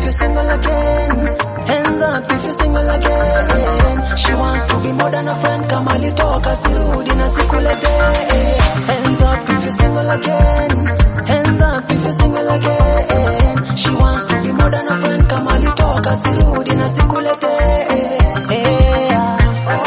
you're single again. Hands up if you're single again. She wants to be more than a friend. Kama alitoka sirudi na sikulete. Hands up if you're single again. Hands up if you're single again. She wants to be more than a friend. Kama alitoka sirudi na sikulete. Yeah.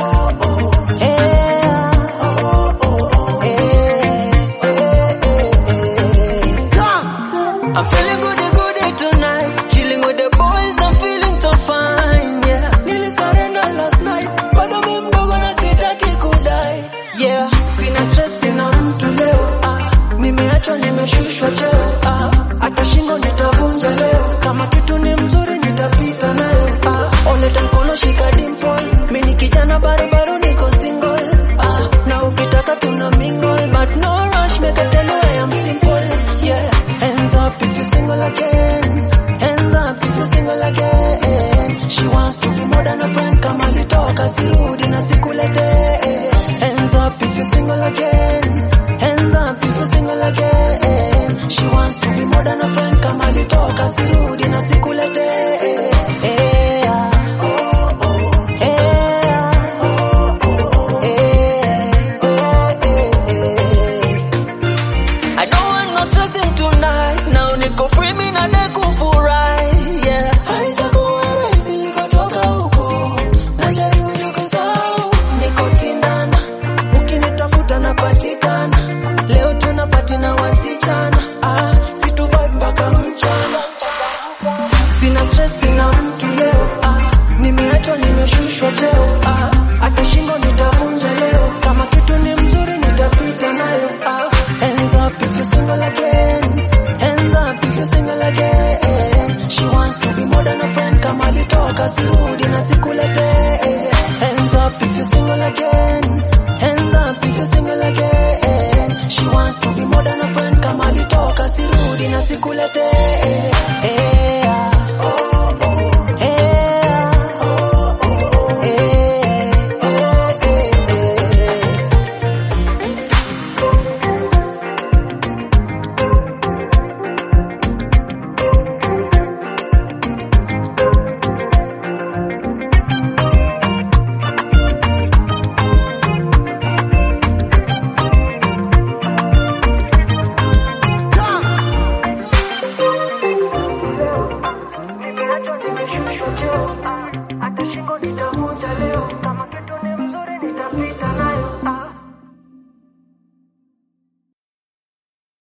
I'm feeling goody goody tonight. Chilling with the boys, I'm feeling so fine. Yeah. Nilisurrender last night. Bado mi mdogo na sitaki kudai. Yeah. Sina stress, sina mtu leo. Ah. Nimeachwa, nimeshushwa cheo. Ah. Hata shingo nitavunja leo. Kama kitu ni mzuri nitapita nayo. Ah. Oleta mkono shika dimple. Mi ni kijana barubaru niko single. Ah. Na ukitaka tuna mingle. But no rush, make a tell you I am simple. Yeah. Hands up if you're single again. Hands up if you're single again. She wants to be more than a friend. Kama alitoka sirudi